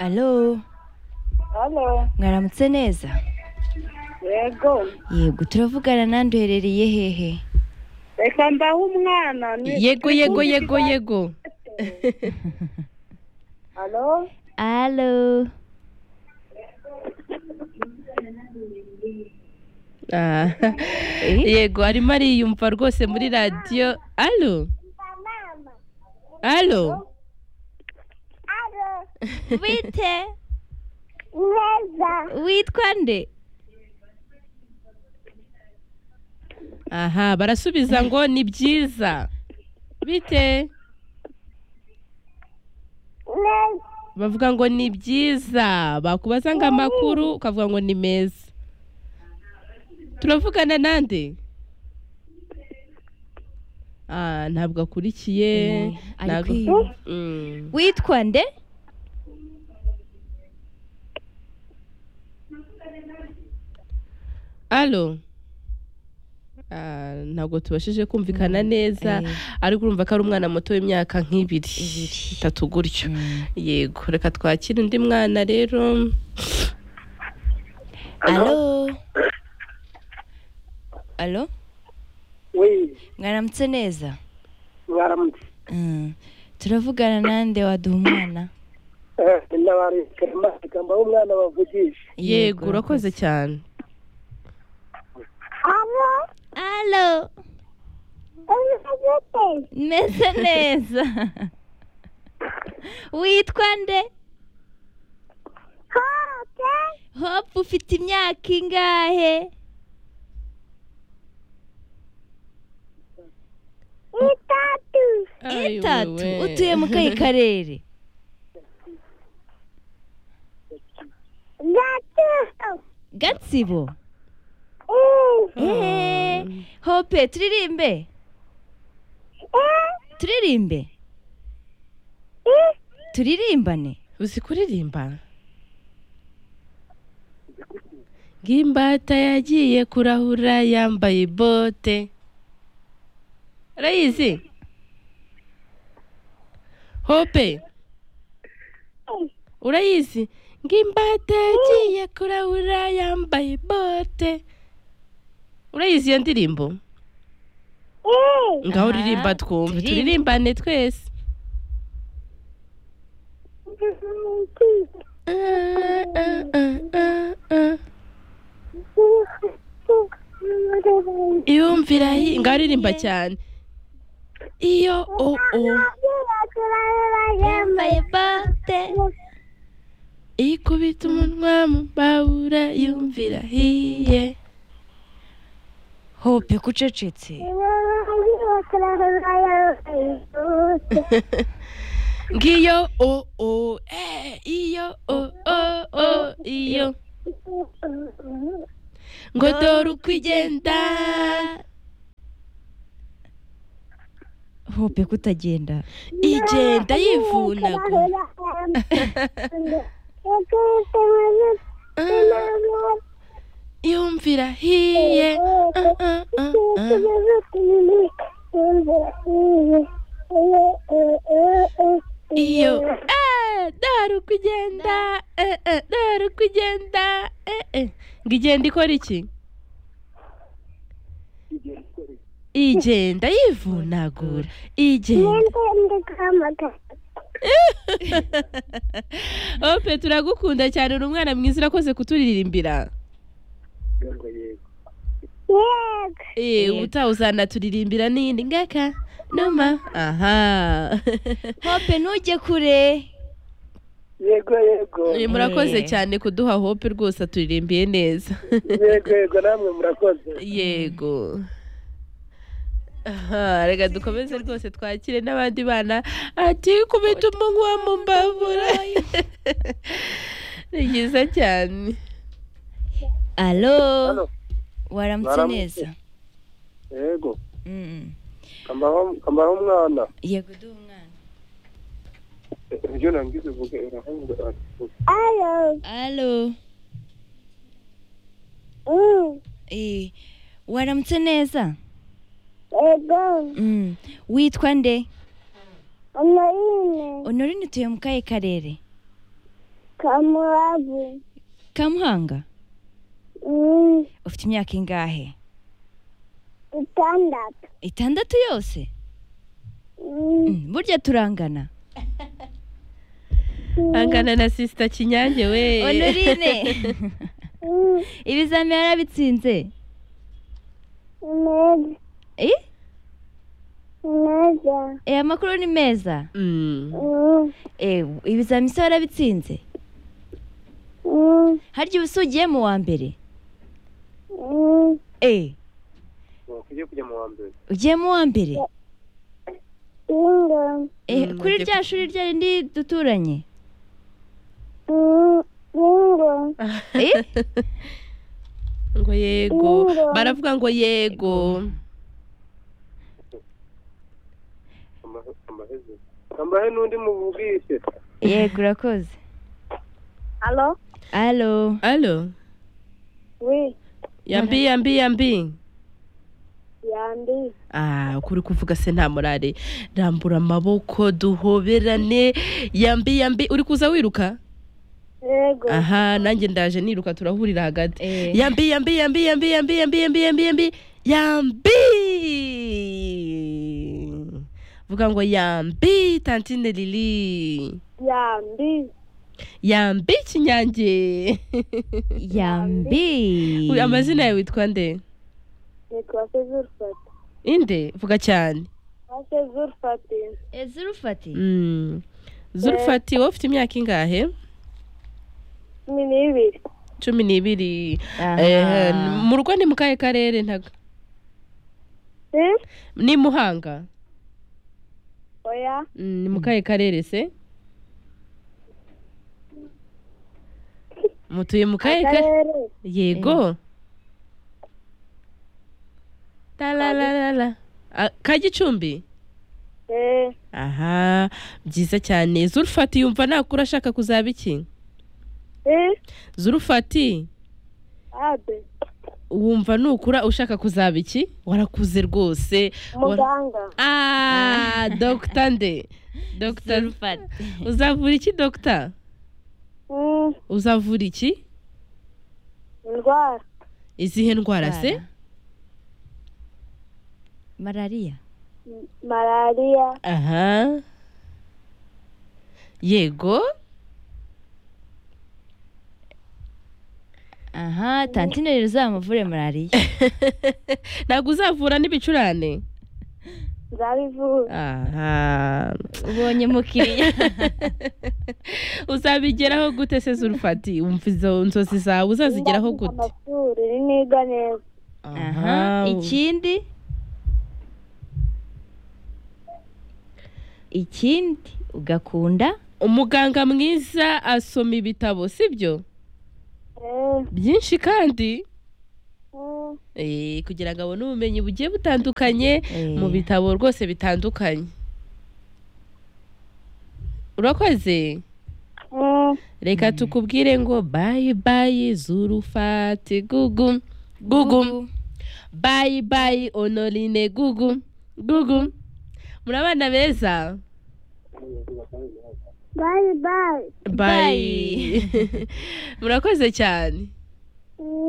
alo halo mwaramutse neza yego yego turavugana nandi uherereye hehe reka mbahe umwana ni- yego yego yego yego halo alo Ah, yego arimo ariyumva rwose muri radiyo alo alo bite neza witwa nde aha barasubiza ngo ni byiza bite neza bavuga ngo ni byiza bakubaza ngo amakuru ukavuga ngo ni meza turavugana nande Ah, ntabwo akurikiye ari ntabwo- kwiba. Mm. witwa nde alo Ah, ntabwo tubashije kumvikana neza eh. ariko urumva ko ari umwana muto w'imyaka nk'ibiri Ibiri. itatu gutyo yego reka twakire undi mwana rero alo alo we mwaramutse neza baramutse Mm. turavugana nande waduha umwana ndabareka mbahe umwana bavugisha yego urakoze cyane halo alo neza meze neza witwa nde hote hope ufite imyaka ingahe itatu Ai, itatu wewe. utuye mu kahe karere gatatu gatsibo Mm. Eh, hope turirimbe Eh, turirimbe eh. turirimbane uzi kuririmba ng'imbata yagiye kurahura yambaye bote urayizi hope urayizi ng'imbata yagiye kurahura yambaye bote urayizi iyo ndirimbo Eh. ngaho Aha, uririmba twumve turirimbe. turirimbane twese Ah, ah, ah, ah, ah. iyumvira hi- ngaho uririmba cyane iyo o o yambaye bote ikubita umunwa mu mbabura yumvira hiye hope kucecetse ngiyo o o eh, iyo o o o iyo ngo dore uko igenda hope kutagenda igenda yivunagura Ah, yumvira hiye Ah, ah, ah, ah. iyo eh, dore uko ugenda eh, eh, dore uko ugenda eh, eh. ngo igenda ikora iki igenda yivunagura igenda ope turagukunda cyane uri umwana mwiza urakoze kuturirimbira Eh, Yego. ubutaha uzanaturirimbira n'iyindi ngaka numa aha hope ntujye kure yego yego Eh, murakoze cyane kuduha hope rwose aturirimbiye neza yego yego namwe murakoze yego Aha, reka dukomeze rwose twakire n'abandi bana ati kubita umunwa mu mbabura ni byiza cyane alo Halo. waramutse Waramutse. neza yego Mm. kambaho kambaho umwana yego duha umwana ibyo nambwize uvuge uravuga ati alo Eh, waramutse neza Mm. witwa nde honorine utuye mu kahe karere kamurabo kamuhanga ufite imyaka ingahe itandatu itandatu yose Mm, Mm, burya turangana angana na sisita kinyange we honorine mm, ibizami yarabitsinze meza Eh? meza Eh, amakuru ni meza Mm. Mm, Eh, ibizami se warabitsinze mm, harya uba usugiye mu wa mbere mm, Eh, wakwiye kujya mu wa mbere ugiye mu wa mbere bingo Eh, Mm, kuri ugiye- rya shuri rya rindi duturanye Mm, bingo Eh? ngo yego Bingo. baravuga ngo yego Kamba- kambaheze kambahe n'undi mubwise yego urakoze halo alo alo we yambi yambi yambi yandi Ah, kuri kuvuga se nta murare rambura amaboko duhoberane yambi yambi uri kuza wiruka yego aha nanjye ndaje niruka turahurira hagati Eh. yambi yambi yambi yambi yambi yambi yambi yambi yambi yambi vuga ngo yambi tantine lili yandi yambi kinyange yambi Uyu amazina yawe witwa nde nitwa sezurufati inde vuga cyane sezurufati ezurufati Mm. zurufati wowe ufite imyaka ingahe cumi n'ibiri cumi n'ibiri Aha. Eh, mu rugo ni mu kahe karere ntago Eh? ni muhanga oya Mm, ni mu kahe karere se mutuye mu kahe karere akarere yego talalalala Ah, ka gicumbi eh, aha byiza cyane zurufati yumva nakura ashaka kuzaba iki eh, zurufati ade wumva nukura ushaka kuzaba iki warakuze rwose Wara- muganga ah dogita nde dogita Zurufati. uzavura iki dogita Mm, uzavura iki indwara izihe ndwara se Ndwara. malariya M- malariya aha yego aha tantine rero uzamuvure malariya ntabwo uzavura n'ibicurane nzabivura aha ubonye mukiriya uzabigeraho gute se zurufati wumva izo nzozi zawe uzazigeraho Ndangije gute amashuri niga neza aha ikindi ikindi ugakunda umuganga mwiza asoma ibitabo sibyo Eh, byinshi kandi mm, Eh, kugira ngo abone ubumenyi bugiye butandukanye Eh. mu bitabo rwose bitandukanye urakoze mm, reka tukubwire ngo bayi bayi zurufati gugu gugu bayi bayi onorine gugu gugu muri abana beza bye bye bayi murakoze cyane Mm.